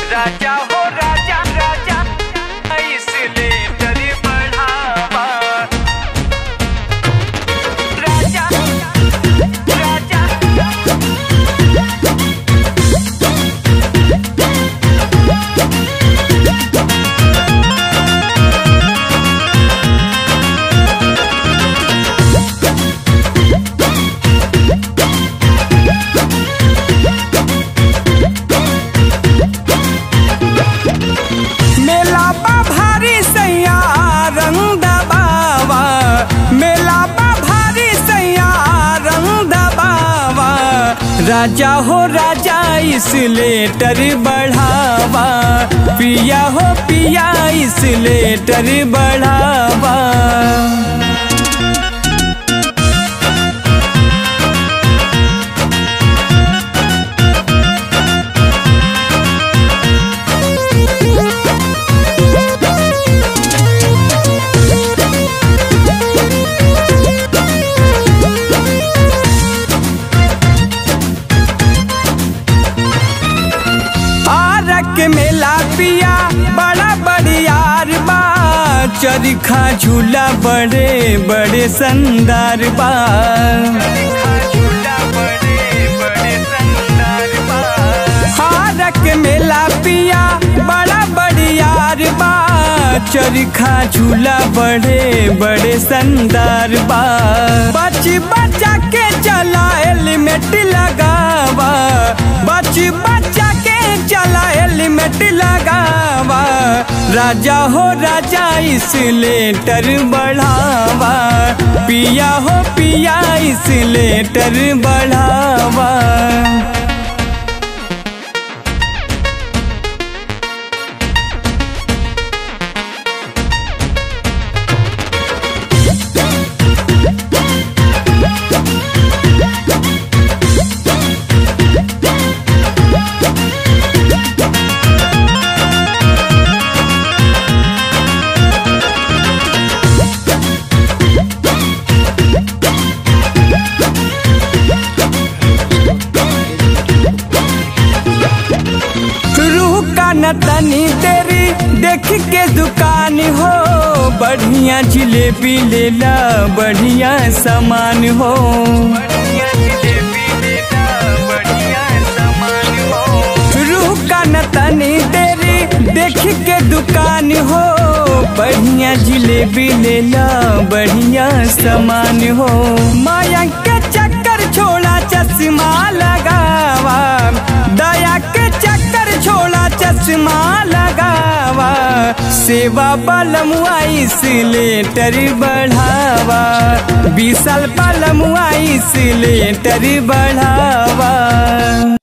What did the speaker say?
राजा हो राजा राजा इसलिए डर बढ़ावा राजा राजा मेला बा भारी सैया रंग दबावा मेला बा भारी सैया रंग दबावा राजा हो राजा इस लेटर बढ़ावा पिया हो पिया इस लेटर बढ़ावा आरक मेला पिया बड़ा बड़ियार बा चरखा झूला बड़े बड़े संदार बा हारक मेला पिया बड़ा बड़ियार बा चरखा झूला बड़े बड़े संदार बा बच बचा के चला हेलमेट लगावा बच बचा के चला हेलमेट लगावा राजा हो राजा इस लेटर बढ़ावा पिया हो पिया इस लेटर बढ़ावा रूह का न तनी तेरी देख के दुकान हो बढ़िया जिलेबी ले ला बढ़िया सामान हो रूह का न तनी तेरी देख के दुकान हो बढ़िया जिलेबी ले ला बढ़िया सामान हो माया के चक्कर छोड़ा चश्मा लगावा दया के चक्कर छोड़ा चश्मा लगावा सेवा बलमुआ इस लेटर बढ़ावा बीसल बलमुआ इस लेटर बढ़ावा